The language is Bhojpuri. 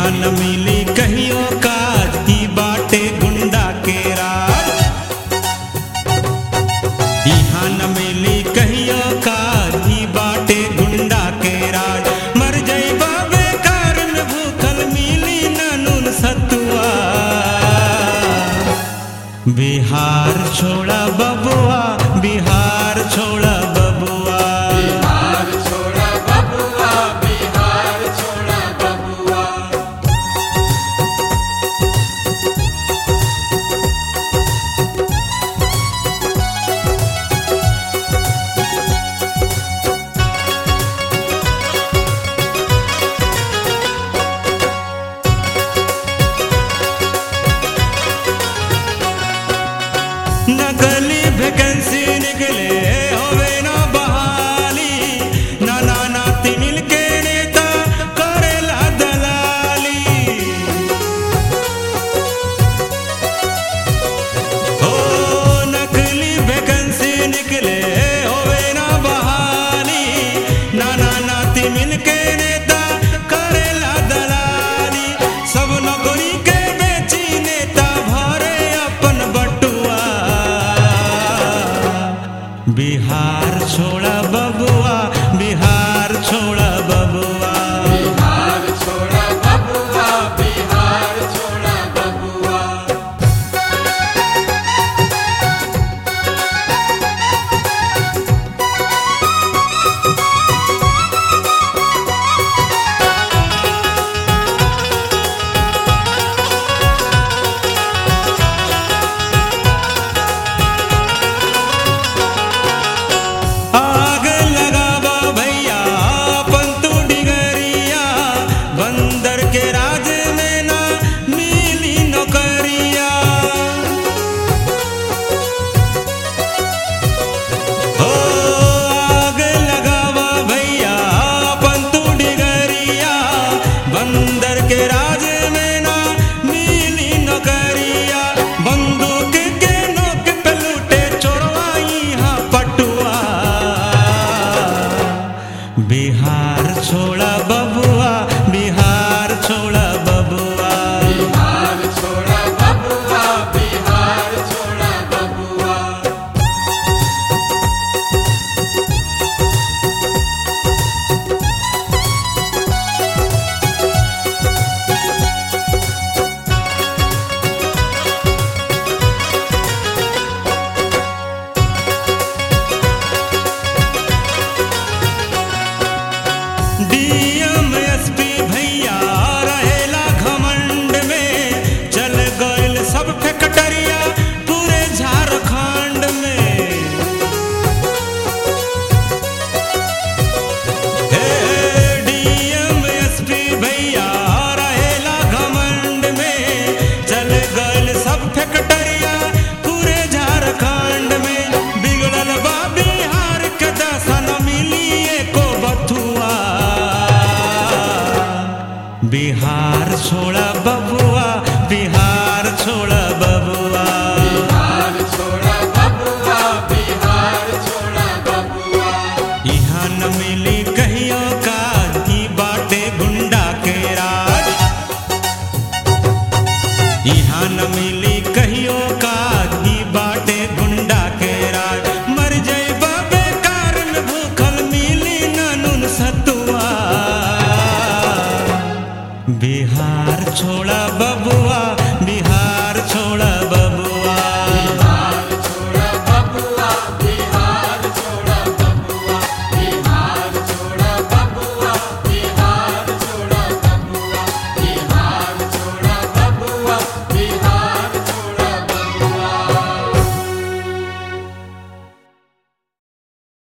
यहाँ न मिली कहियो काज ई बाटे गुंडा के राज यहाँ न मिली कहियो काज ई बाटे गुंडा के राज मर जइबा बेकार में भूखल मिली न नून सतुआ बिहार छोड़ा बबुआ बिहार छोड़ा बबुआ बिहार छोड़ा बबुआ बिहार छोड़ा बबुआ नकली वैकेंसी निकले होवे ना बहाली ना ना नाती मिलके नेता करेला दलाली हो नकली वैकेंसी निकले होवे ना बहाली ना ना नाती मिलके नेता करेला दलाली सब नौकरी के बेची नेता भरे अपन बटुआ बिहार छोड़ा बबुआ बिहार छोड़ा बबुआ बिहार छोड़ा बबुआ बिहार छोड़ा बबुआ आग लगावा भैया पंतु डिगरिया बंदर के राज में ना मिली नौकरिया हो आग लगावा भैया पंतु डिगरिया बंदर के राज में ना मिली नौकरिया बंदूक के नोक पे लूटे चोरवाई हाँ पटुआ बिहार छोड़ा बबुआ बिहार छोड़ा बबुआ बिहार छोड़ा बबुआ बिहार छोड़ा बबुआ डीएम एसपी भैया रहेला घमंड में चल गइल सब फैक्टरिया पूरे झारखंड में हे डीएम एसपी भैया रहेला घमंड में चल गइल सब फैक्टरिया पूरे झारखंड में बिगड़ल बा बिहार के दशा न मिली एको बथुआ बिहार छोड़ा बबुआ बिहार छोड़ा बबुआ बिहार छोड़ा बबुआ बिहार छोड़ा बबुआ यहाँ न मिली कहियो काज ई बाटे गुंडा के राज यहाँ न मिली कहियो काज ई बाटे गुंडा के राज मर जइबा बेकार में भूखल मिली न नून सतुआ बिहार छोड़ा बबुआ बिहार